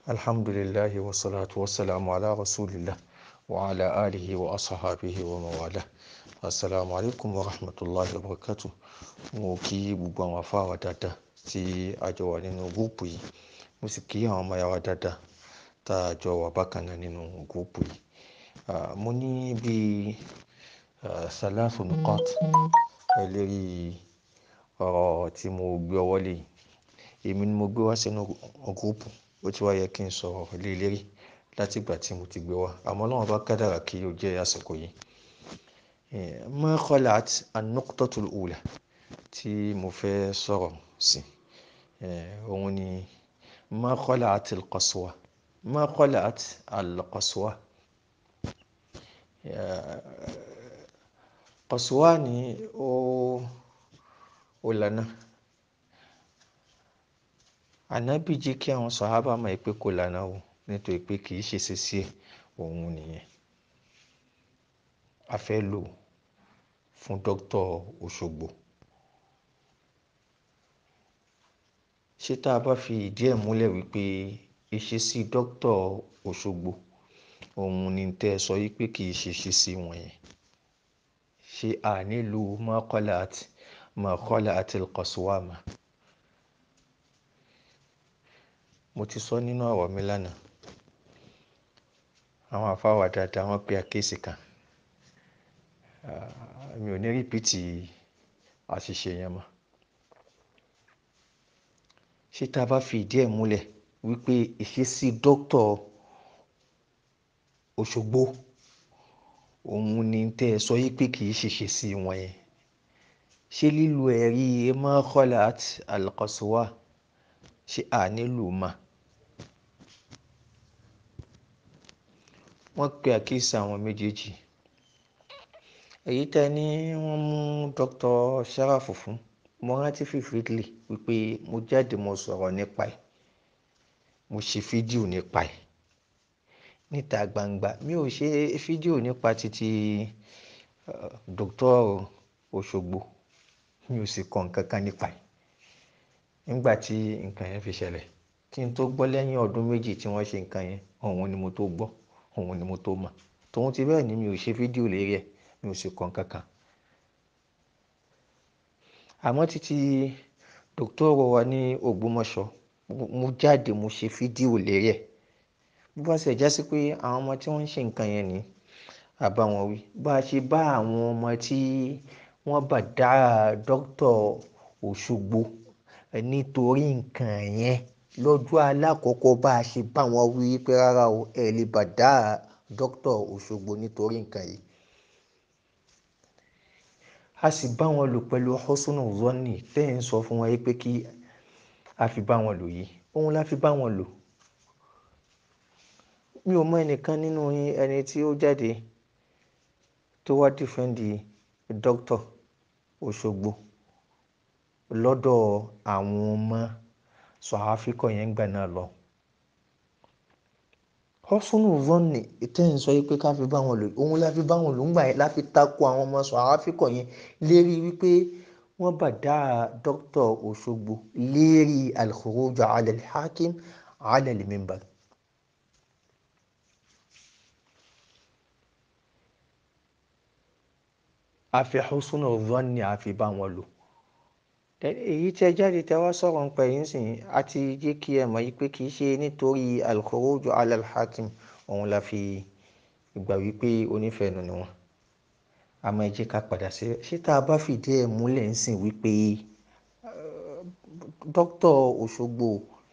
alhamdulillahi wassalatu wassalamu ala rasulillah wa ala alihi wa ashabihi wa mawala assalamu alaikum wa rahmatullahi wa barakatuh mo kí gbogbo àwọn afáwà dáadáa tí a jọ wà nínú gúúpù yìí mo sì kí àwọn ọmọ yàrá dáadáa tá a jọ wà bákan náà nínú gúúpù yìí mo ní bíi salasu nuqat lérí ọ̀rọ̀ tí mo gbé ọwọ́ lé yìí èmi ni mo gbé wá sínú gúúpù ó ti wá yẹ kí n sọ̀rọ̀ lé lérí láti ìgbà tí mo ti gbé wá àmọ́ Ọlọ́run bá kádàrá kí ó jẹ́ àsìkò yìí ma khalat an-nuqtatul ula tí mo fẹ́ sọ̀rọ̀ sí òun ni ma khalat al-qaswa ma khalat al-qaswa qaswa ni ó ó lànà ànábì jí kí àwọn sàhábà mọ̀ pé kò lànà o nítorí pé kì í ṣe ṣíṣe òun nìyẹn a fẹ́ lò fún dókítà Òṣogbo ṣé tá a bá fi ìdí ẹ̀ múlẹ̀ wípé ìṣesí dókítà Òṣogbo òun ni tẹ́ ẹ sọ yìí pé kì í ṣe ṣíṣe wọ̀nyẹn ṣé a nílò ma khalat ma khalat al-qaswa mà mo ti sọ nínú ọ̀rọ̀ mi lánàá àwọn afáwà dáadáa wọ́n pe àkéèsì kan mi ò ní rìpíìtì àṣìṣe yẹn mọ́ ṣé tá a bá fi ìdí ẹ̀ múlẹ̀ wípé ìṣesí dókítà Òṣogbo òun ni tẹ́ ẹ sọ yìí pé kì í ṣe ṣèṣì wọn yẹn ṣé lílo ẹ̀rí ma khalat al-qaswa ṣé a nílò mà wọ́n pe àkíyèsí àwọn méjèèjì èyí tẹ́ ní wọ́n mú dr sharafu fún mo rántí fífìdílì wípé mo jáde mo sọ̀rọ̀ nípa ẹ̀ mo ṣe fídíò nípa ẹ̀ níta gbangba mi ò ṣe fídíò nípa títí dr Òṣogbo mi ò sì kọ nǹkan kan nípa ẹ̀ nígbà tí nǹkan yẹn fi ṣẹlẹ̀ kí n tó gbọ́ lẹ́yìn ọdún méjì tí wọ́n ṣe nǹkan yẹn òun ni mo tó gbọ́ òun ni mo tó mọ̀ tòun ti bẹ́ẹ̀ ni mi ò ṣe fídíò lérí ẹ̀ mi ò sì kọ nǹkan kan àmọ́ títí dòkítọ́rọ̀ wa ní Ògbómọ̀ṣọ́ mo jáde mo ṣe fídíò lérí ẹ̀ bó bá ṣe já sí pé àwọn ọmọ tí wọ́n ń ṣe nǹkan yẹn ni àbá wọn wí bá a ṣe bá àwọn ọmọ tí wọ́n bá dá dókítà Òṣogbo nítorí nǹkan yẹn lọ́jọ́ alákọ̀ọ́kọ́ bá a ṣe bá wọn wí pé rárá o ẹ lè bá dá dókítà Òṣogbo nítorí nǹkan yìí a sì bá wọn lò pẹ̀lú hosùnù zọ́ọ̀nì tẹ́ ẹ̀ ń sọ fún wọn yìí pé kí a fi bá wọn lò yìí òun la fi bá wọn lò mi ò mọ ẹnìkan nínú yín ẹni tí ó jáde tó wá dìfẹ́ǹdì dókítà Òṣogbo lọ́dọ̀ àwọn ọmọ sọ̀háfíkọ̀ yẹn gbà náà lọ hosùnù zọ́ọ̀nì tẹ́ ẹ̀ ń sọ yìí pé ká fi bá wọn lò òun la fi bá wọn lò ńgbà yẹn la fi takò àwọn ọmọ sọ̀háfíkọ̀ yẹn lérí wípé wọ́n bá dá dókítà Òṣogbo lérí al-khuruj ala al-hakim ala al-minbar. a fi husnu dhanni a fi bá wọn lò èyí tẹ jáde tẹ wá sọ̀rọ̀ nípa yìí sìn àti jẹ́ kí ẹ mọ̀ yìí pé kì í ṣe nítorí al-khuruj ala al-hakim òun la fi gbà wípé onífẹ̀ẹ́nu ni wọn àmọ́ ẹ jẹ́ ká padà sí ṣé tá a bá fìdí ẹ̀ múlẹ̀ ń sìn wípé dókítà Òṣogbo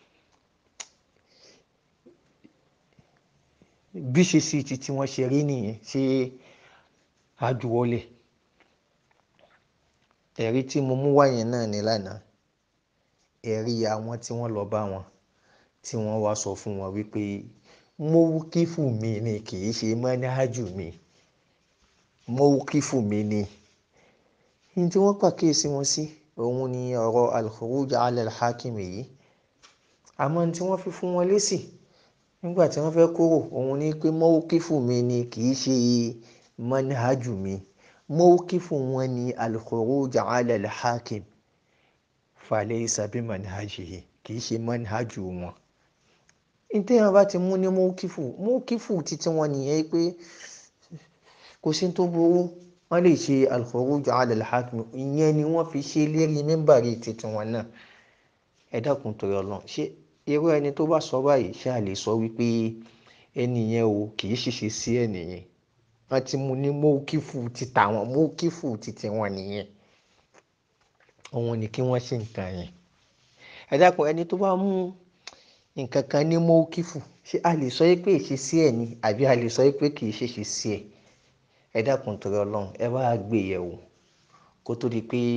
bí ṣe sí ti tí wọ́n ṣe rí nìyẹn ṣé àjùwọlẹ̀ ẹ̀rí tí mo mú wáyẹn náà ní lánàá ẹ̀rí àwọn tí wọ́n lọ bá wọn tí wọ́n wá sọ fún wọn wípé mọ́wúkífù mi ni kì í ṣe mọ́nájú mi mọ́wúkífù mi ni ní tí wọ́n pàkíyèsí wọn sí òun ni ọ̀rọ̀ al-khuruj ala al-hakim yìí àmọ́ tí wọ́n fi fún wọn lésì nígbà tí wọ́n fẹ́ kúrò òun ni pé mọ́wúkífù mi ni kì í ṣe mọ́nájú mi mọ́wúkífù wọn ni al-khuruj ala al-hakim falaysa bi manhajihi kì í ṣe manhajú wọn ntẹ́yàn bá ti mú ní mọ́kífù mọ́kífù títí wọn nìyẹn pé kò sí tó burú wọ́n lè ṣe al-khuruj ala al-hakim ìyẹn ni wọ́n fi ṣe lérí mímbàrí títí wọn náà ẹ dákun torí Ọlọ́run ṣé irú ẹni tó bá sọ báyìí ṣáà lè sọ wípé ẹni yẹn o kì í ṣiṣẹ́ sí ẹni yẹn wọ́n ti mú ní mọ́kífù títà wọn mọ́kífù títí wọn nìyẹn òun ni kí wọ́n ṣe nǹkan yẹn ẹ dákun ẹni tó bá mú nǹkan kan ní mọ́kífù ṣé a lè sọ pé ìṣesí ẹ̀ ni àbí a lè sọ pé kì í ṣeṣe sí ẹ̀ ẹ dákun torí Ọlọ́run ẹ bá gbé yẹ̀wò kó tó di pé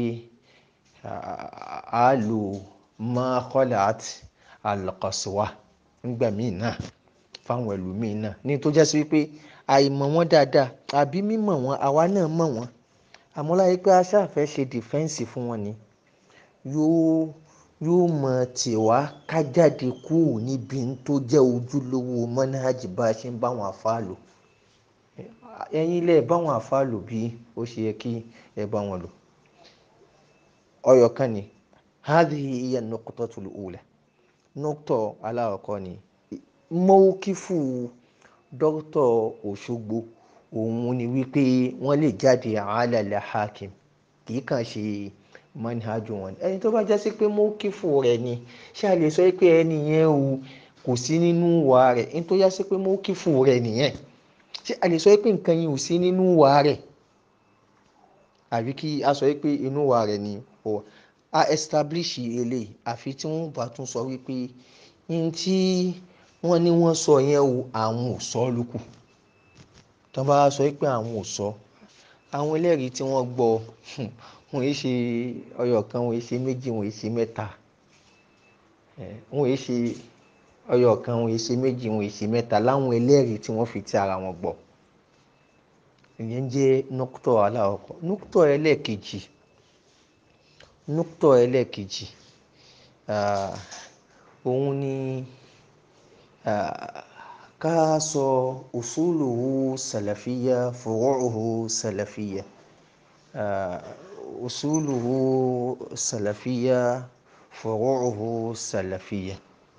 a lò máa kọ́lá àti alọ́kọ̀síwá nígbà míì náà fáwọn ẹlòmíì náà ní tó jẹ́ sí wípé àìmọ̀ wọn dáadáa àbí mímọ̀ wọn àwa náà mọ̀ wọn àmọ́ láyé pé a ṣàfẹ́ ṣe dìfẹ́ǹsì fún wọn ni yóò yóò mọ̀ tiwa ká jáde kúrò níbi tó jẹ́ ojúlówó mọ́nájì bá a ṣe ń bá wọn àfa lò ẹ̀yin ilé ẹ̀ bá wọn àfa lò bí ó ṣe yẹ kí ẹ bá wọn lò ọyọ kan ni hadhihi hiya nuqtatul ula nọ́kítọ̀ aláwọ̀kọ́ ni mọ́wókífù dókítọ̀ Òṣogbo òun ni wípé wọ́n lè jáde àálàlẹ̀ hakim kì í kàn ṣe manhajú wọn ẹni tó bá já sí pé mọ́wókífù rẹ̀ ni ṣé a lè sọ pé ẹni yẹn o kò sí nínú wa rẹ̀ ẹni tó já sí pé mọ́wókífù rẹ̀ nìyẹn ṣé a lè sọ pé nǹkan yìí ò sí nínú wa rẹ̀ àbí kí a sọ pé inú wa rẹ̀ ni o a establish eléyìí àfi tí wọ́n bá tún sọ wípé n tí wọ́n ní wọ́n sọ yẹn o àwọn ò sọ lókù tí wọ́n bá sọ pé àwọn ò sọ àwọn ẹlẹ́rìí tí wọ́n gbọ́ wọn yìí ṣe ọyọ kan wọn yìí ṣe méjì wọn yìí ṣe mẹ́ta wọn yìí ṣe ọyọ kan wọn yìí ṣe méjì wọn yìí ṣe mẹ́ta láwọn ẹlẹ́rìí tí wọ́n fi ti ara wọn gbọ́ ìyẹn jẹ́ nọ́kútọ̀ aláwọ̀kọ́ nọ́kútọ̀ ẹlẹ́ẹ̀kejì nukutọ ẹlẹ́ẹ̀kejì òun ni ká sọ usuluhu salafiya furu'uhu salafiya usuluhu salafiya furu'uhu salafiya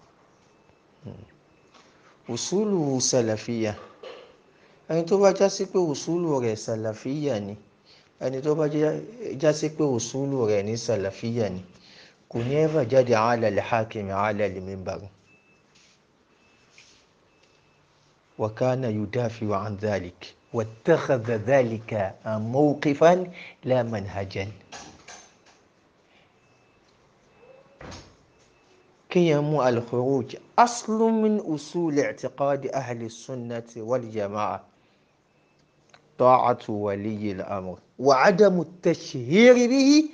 usuluhu salafiya ẹni tó bá já sí pé usulu rẹ̀ salafiya ni ẹni tó bá jásí pé òṣùlù rẹ̀ ní sàlàfíà ni kò ní ẹ́fà jáde ala al-hakim ala al-minbar wa kana yudafi'u an dhalik wattakhadha dhalika mawqifan la manhajan. kéèyàn mú al-khuruj aslun min usul i'tiqadi ahli sunnati wal jama'a. طاعة ولي الأمر وعدم التشهير به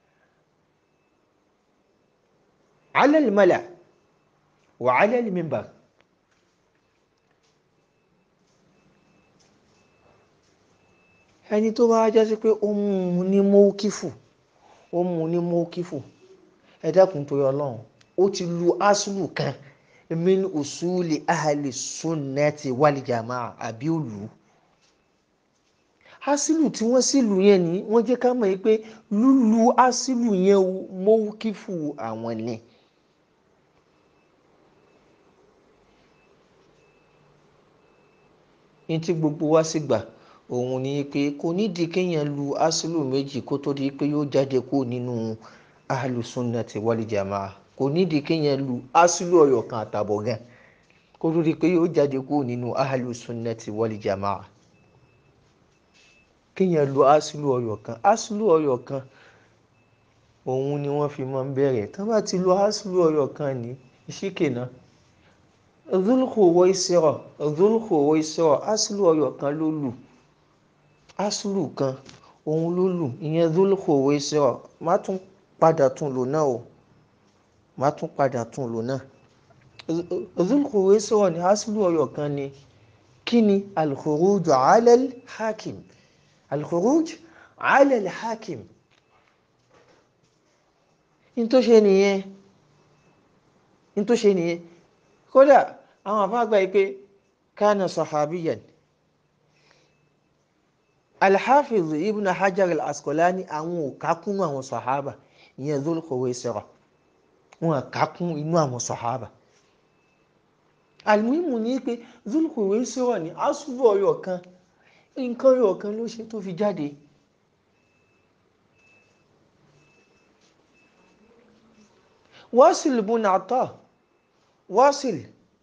على الملأ وعلى المنبر ẹni tó bá jásí pé ó mú un ní mọ́kífù ó mú un ní mọ́kífù ẹ dákun torí ọlọ́run ó ti lu asulu kan min usuli ahli sunnati wal jamaa àbí òlù asilu tí wọ́n sì lù yẹn ni wọ́n jẹ́ ká mọ̀ yìí pé lúlu asilu yẹn mọ́wúkífù àwọn ni. ní tí gbogbo wa sì gbà òun ni pé kò nídìí kéèyàn lu asilu méjì kó tó di pé yóò jáde kó nínú ahlùsúnnàtì wal jamaa kò nídìí kéèyàn lu asilu ọ̀yọ̀ kan àtàbọ̀ gan kó tó di pé yóò jáde kó nínú ahlùsúnnàtì wal jamaa kéèyàn lu asulu ọyọ kan asulu ọyọ kan òun ni wọ́n fi máa ń bẹ̀rẹ̀ tí wọ́n bá ti lu asulu ọyọ kan ní ìṣíkè náà Dhul-Khuwaysira Dhul-Khuwaysira asulu ọyọ kan ló lù asulu kan òun ló lù ìyẹn Dhul-Khuwaysira má tún padà tún lò náà o má tún padà tún lò náà Dhul-Khuwaysira ní asulu ọyọ kan ni kí ni al-khuruj ala al-hakim. الخروج على الحاكم in tó ṣe nìyẹn in tó ṣe nìyẹn kódà àwọn àfáàgbà yìí pé kánà sahabiyan alhafiz ibn hajar al-asqalani àwọn ò kákún àwọn sahaba ìyẹn Dhul Khuwaysira wọn à kákún inú àwọn sahaba àlùmíìmù ní pé zulkùwé sọ̀rọ̀ ní asúbù ọyọ̀ kan nǹkan ọyọ̀ kan ló ṣe tó fi jáde wasil bun ata wasil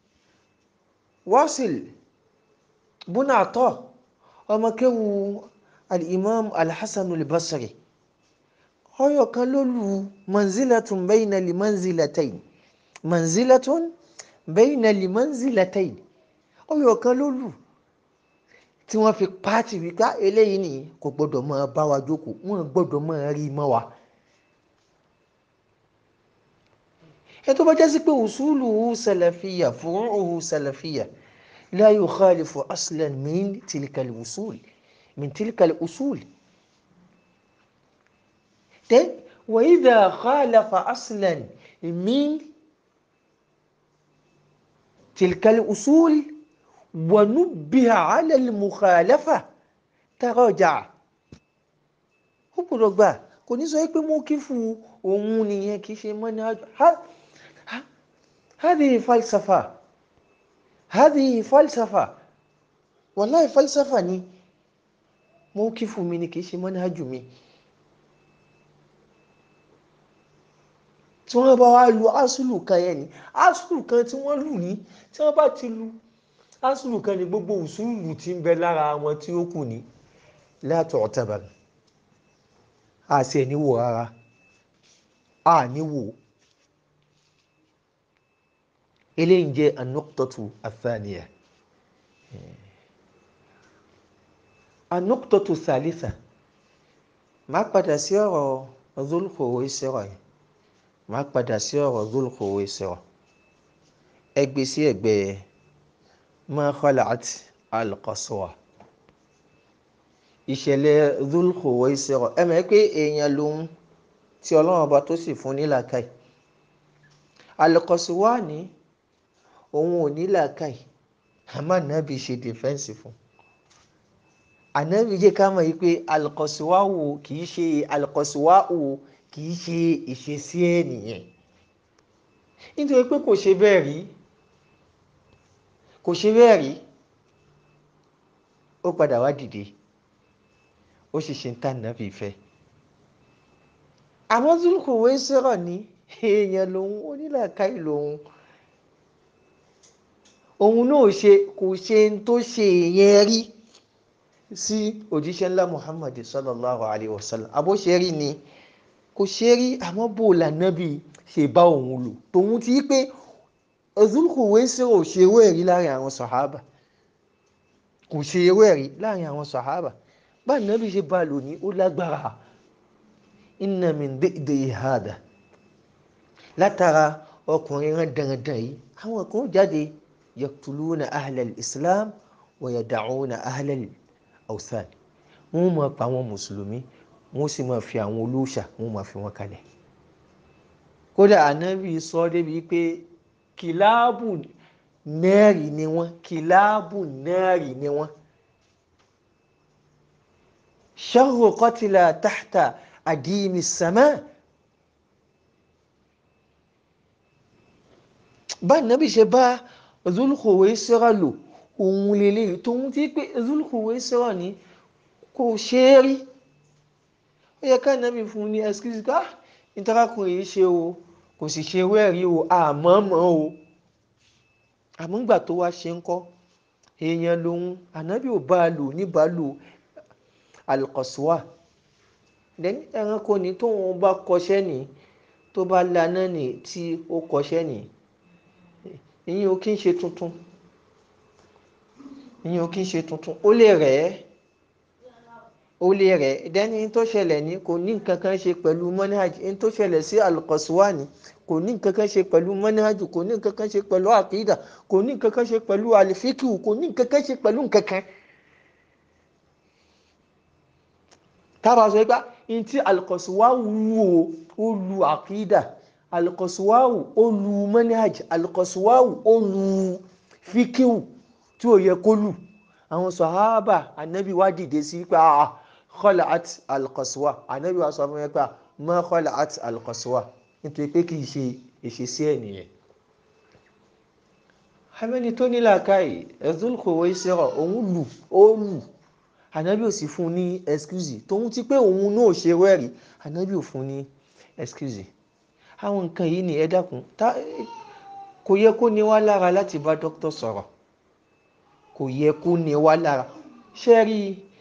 wasil bun ata ọmọ kéwu al-imam al-hasan al-basri ọyọ̀ kan ló lu manzilatun bayna li manzilatayn manzilatun bayna li manzilatayn ọyọ̀ kan ló lù tí wọ́n fi pààtì wípé eléyìí nìyí kò gbọ́dọ̀ máa bá wa jókòó wọ́n gbọ́dọ̀ máa rí mọ́ wa. ẹ tó bá jẹ́ sí pé usuluhu salafiyya furu'uhu salafiyya la yukhalifu aslan min tilka al-usul min tilka al-usul. then wa idha khalafa aslan min tilka al-usul ونبه على المخالفة تراجع ó gbọ́dọ̀ gbà kò ní sọ pé mo kí fún òun nìyẹn kì í ṣe mọ́ ní àjọ هذه فلسفة هذه فلسفة والله فلسفة ni mo kí fún mi ni kì í ṣe mọ́ ní àjò mi tí wọ́n bá wá lu asùlù kan yẹn ni asùlù kan tí wọ́n lù ní tí wọ́n bá ti lu asùlù kan ní gbogbo usulu tí ń bẹ lára wọn tí ó kù ní látọ̀ ọ̀tẹ̀bà a sì ẹ̀ níwò rárá a níwò eléyìí jẹ́ anọ́kítọ́tù àfààníyà anọ́kítọ́tù sàlísà máa padà sí ọ̀rọ̀ Dhul-Khuwaysira ìṣẹ̀rọ̀ yìí máa padà sí ọ̀rọ̀ Dhul-Khuwaysira ẹgbẹ́ sí ẹgbẹ́ yẹn ma khalat al-qaswa ìṣẹ̀lẹ̀ Dhul-Khuwaysira ẹ mọ̀ pé èèyàn lòun tí ọlọ́run ọba tó sì fún ní làákàyè al-qaswa ní òun ò ní làákàyè àmọ́ ànábì ṣe dìfẹ́ǹsì fún ànábì jẹ́ ká mọ̀ yìí pé al-qaswa wò kì í ṣe al-qaswa wò kì í ṣe ìṣesí ẹ̀ nìyẹn nítorí pé kò ṣe bẹ́ẹ̀ rí kò ṣe bẹ́ẹ̀ rí ó padà wá dìde ó sì ṣe ń tà nàbì fẹ́ àmọ́ Dhul-Khuwaysira ní èèyàn lòun onílàákàyè lòun òun náà ṣe kò ṣe ń tó ṣe èèyàn rí sí òjíṣẹ́ ńlá Muhammad sallallahu alayhi wa sallam àbóṣe rí ni kò ṣe rí àmọ́ bò lànàbì ṣe bá òun lò tòun ti pé Dhul-Khuwaysira ò ṣe ewé ẹ̀rí láàrin àwọn sàhábà kò ṣe ewé ẹ̀rí láàrin àwọn sàhábà bá nàbì ṣe bá lò ní ó lágbára inna min di'di hada látara ọkùnrin rán dandan yìí àwọn kan jáde yaqtuluna ahlal islam wa yada'una ahlal awthan wọ́n máa pa àwọn mùsùlùmí wọ́n sì máa fi àwọn olóòṣà wọ́n máa fi wọ́n kalẹ̀ kódà ànábì sọ débi pé kìláàbù nẹ́ẹ̀rì ni wọ́n kìláàbù nẹ́ẹ̀rì ni wọ́n. sharru qatila tahta adimi sama. bá nàbì ṣe bá Dhul-Khuwaysira lò òun lélẹ́yìí tóun ti pé Dhul-Khuwaysira ní kò ṣe é rí ó yẹ ká nàbì fún un ní ẹsikísì ká ìtarakùnrin yìí ṣe o kò sì ṣe wẹ́ẹ̀rí o àmọ́ mọ́ o àmọ́ ńgbà tó wá ṣe ń kọ́ èèyàn lòun ànábì ò bá a lò níbà lò al-qaswa then ẹranko ní tóun bá kọṣẹ́ ní tó bá laná ní tí ó kọṣẹ́ ní ìyẹn ò kí ń ṣe tuntun ìyẹn ò kí ń ṣe tuntun ó lè rẹ̀ ẹ́ ó lè rẹ̀ dẹ́ni tó ṣẹlẹ̀ ní kò ní nǹkan kan ṣe pẹ̀lú manhaj ní tó ṣẹlẹ̀ sí al-Qaswa ní kò ní nǹkan kan ṣe pẹ̀lú manhaj kò ní nǹkan kan ṣe pẹ̀lú àkídà kò ní nǹkan kan ṣe pẹ̀lú àlìfíkì kò ní nǹkan kan ṣe pẹ̀lú nǹkan kan. tábà sọ pé ní tí al-Qaswa wù ó ó lu àkídà al-Qaswa ó lu manhaj al-Qaswa ó lu fíkìwù tí ò yẹ kó lù àwọn sàhábà ànábì wá dìde sí pé ah khalat al-Qaswa ànábì wa sọ fún yẹn pé ma khalat al-Qaswa nítorí pé kì í ṣe ìṣesí ẹ̀ nìyẹn. amẹ́ni tó ní làákàyè ẹ̀dúnkòwé sẹ́rọ̀ òun lù ó lù ànábì ò sì fún un ní excuse tóun ti pé òun náà ṣe wẹ́rì ànábì ò fún un ní excuse àwọn nǹkan yìí ni ẹ dákun kò yẹ kó ní wá lára láti bá dókítà sọ̀rọ̀ kò yẹ kó ní wá lára ṣé rí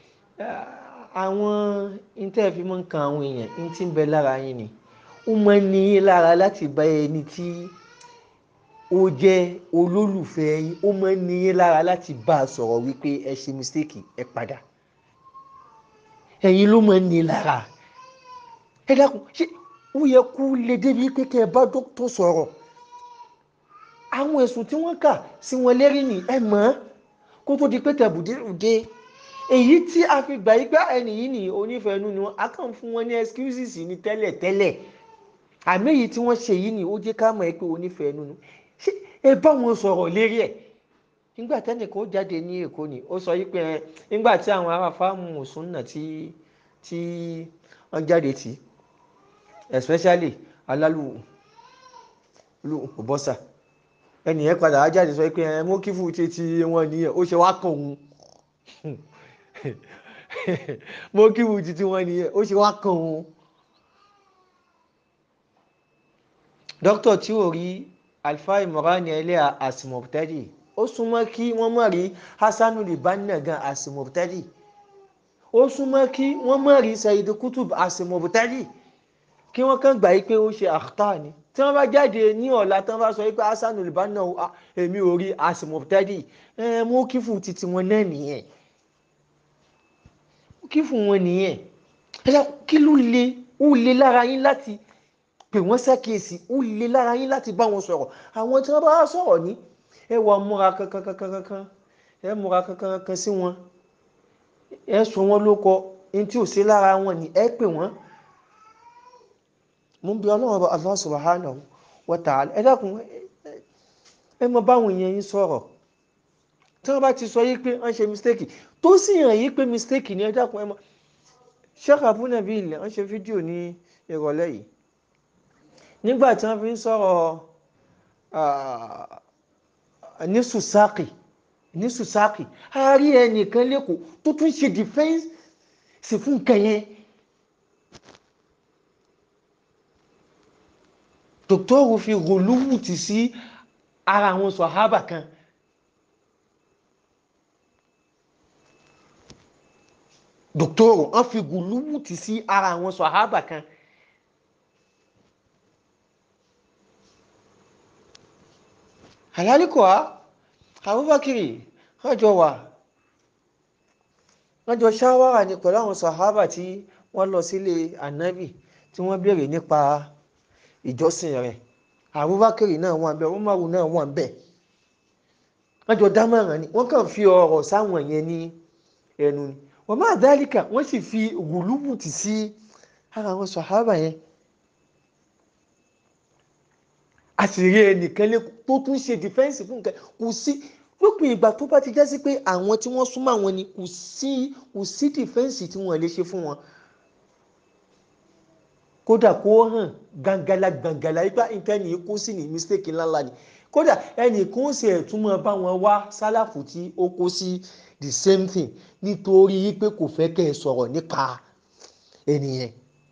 àwọn intẹ́ẹ̀fì máa ń kan àwọn èèyàn ní tí ń bẹ lára yín ni ó máa ń ní yín lára láti bá ẹni tí ó jẹ́ olólùfẹ́ yín ó máa ń ní yín lára láti bá a sọ̀rọ̀ wípé ẹ ṣe mistake ẹ padà ẹ̀yin ló máa ń ní lára ẹ dákun ṣé ó yẹ kó lè débi pé kẹ́ ẹ bá dókítà sọ̀rọ̀ àwọn ẹ̀sùn tí wọ́n kà sí wọn lérí ni ẹ mọ̀ kó tó di pé tẹ̀bùdé èyí tí a fi gbà yí pé ẹnì yìí ní onífẹ̀ẹ́nu ni wọ́n á kàn fún wọn ní excuses ní tẹ́lẹ̀ tẹ́lẹ̀ àmì èyí tí wọ́n ṣe yìí ni ó jẹ́ ká mọ̀ ẹ́ pé onífẹ̀ẹ́nu ni ṣé ẹ bá wọn sọ̀rọ̀ lérí ẹ̀ nígbà tẹ́nìkan ó jáde ní èkó ni ó sọ yí pé nígbà tí àwọn ará fáàmù mùsùlùmí tí tí wọ́n jáde tì especially alálù bọ́sà ẹnìyẹn padà á jáde sọ pé ẹ mú kí fún títí wọn nìyẹn ó ṣe wá kàn òun mú kí fún títí wọn nìyẹn ó ṣe wá kàn òun. dókítà tí ò rí alfa imorani ẹlẹ́à àsìmọ̀tẹ́dì ó súnmọ́ kí wọ́n mọ̀ rí hasanu libanna gan àsìmọ̀tẹ́dì ó súnmọ́ kí wọ́n mọ̀ rí sayid kutub àsìmọ̀tẹ́dì kí wọ́n kàn gbà yí pé ó ṣe àkútà ni tí wọ́n bá jáde ní ọ̀la tí wọ́n bá sọ wípé hasan olùbánà èmi ò rí asimọ̀tẹ́dì mú kí fún titi wọn náà nìyẹn mú kí fún wọn nìyẹn kí ló le ó le lára yín láti pè wọ́n ṣàkíyèsí ó le lára yín láti bá wọn sọ̀rọ̀ àwọn tí wọ́n bá sọ̀rọ̀ ní ẹ wà múra kankankankan ẹ múra kankankan sí wọn ẹ sọ wọn ló kọ ní tí ò sí lára wọn ni ẹ pè wọ́n mo ń bi ọlọ́run ọba Allah subhanahu wa ta'ala ẹ dákun ẹ mọ báwọn èèyàn yín sọ̀rọ̀ tí wọ́n bá ti sọ yí pé wọ́n ṣe mistake tó sì hàn yí pé mistake ni ẹ dákun ẹ mọ Sheikh Abu Nabil wọ́n ṣe fídíò ní ìrọ̀lẹ́ yìí nígbà tí wọ́n fi ń sọ̀rọ̀ ní sùsáàkì ní sùsáàkì a rí ẹnìkan lẹ́kọ̀ọ́ tó tún ṣe defence sì fún nǹkan yẹn dòkítọ́rù fi gòlúwùtì sí ara àwọn sọ̀hábà kan dòkítọ́rù wọ́n fi gòlúwùtì sí ara àwọn sọ̀hábà kan àlálìkọ́ Abubakar wọ́n jọ wà wọ́n jọ ṣáwárà ní pẹ̀lú àwọn sọ̀hábà tí wọ́n lọ sílé ànábì tí wọ́n béèrè nípa ìjọsìn rẹ̀ Abubakar náà wà bẹ́ẹ̀ Umaru náà wà bẹ́ẹ̀ wọ́n jọ dámọ̀ràn ni wọ́n kàn fi ọ̀rọ̀ sáwọn yẹn ní ẹnu ni wọ́n máa dálíkà wọ́n sì fi gùlùbùtì sí ara àwọn sọ̀hábà yẹn àṣírí ẹnìkan lé tó tún ṣe dìfẹ́ǹsì fún nǹkan kò sí lópin ìgbà tó bá ti já sí pé àwọn tí wọ́n súnmọ́ àwọn ni kò sí kò sí dìfẹ́ǹsì tí wọ́n lè ṣe fún wọn kódà kó hàn gangala gangala ipá nǹkan ní kó sì ní mistake ńláńlá ni kódà ẹnì kan ṣe ẹ̀túnmọ̀ bá wọn wá sálàfù tí ó kó sí the same thing nítorí pé kò fẹ́ kẹ́ ẹ sọ̀rọ̀ nípa ẹnìyẹn.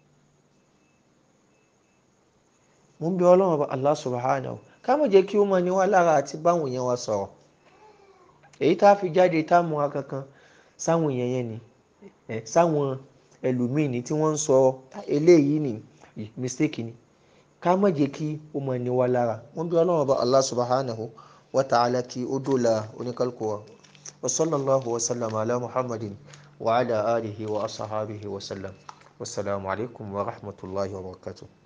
mo ń bẹ ọlọ́run ọba Allah subhanahu ká mọ̀ jẹ́ kí ó mọ ní wá lára àti báwọn èèyàn wa sọ̀rọ̀ èyí tá a fi jáde tá a múra kankan sáwọn èèyàn yẹn ni sáwọn ẹlòmíì ni tí wọ́n ń sọ eléyìí ni mistake ni ká mọ̀ jẹ́ kí ó mọ ní wá lára mo ń bẹ ọlọ́run ọba Allah subhanahu wa ta'ala kí ó dóòlà oníkálukú wa wa sallallahu wa sallam ala muhammadin wa ala alihi wa asahabihi wa sallam wasalaamu alaykum wa rahmatulahi wa barakatuh.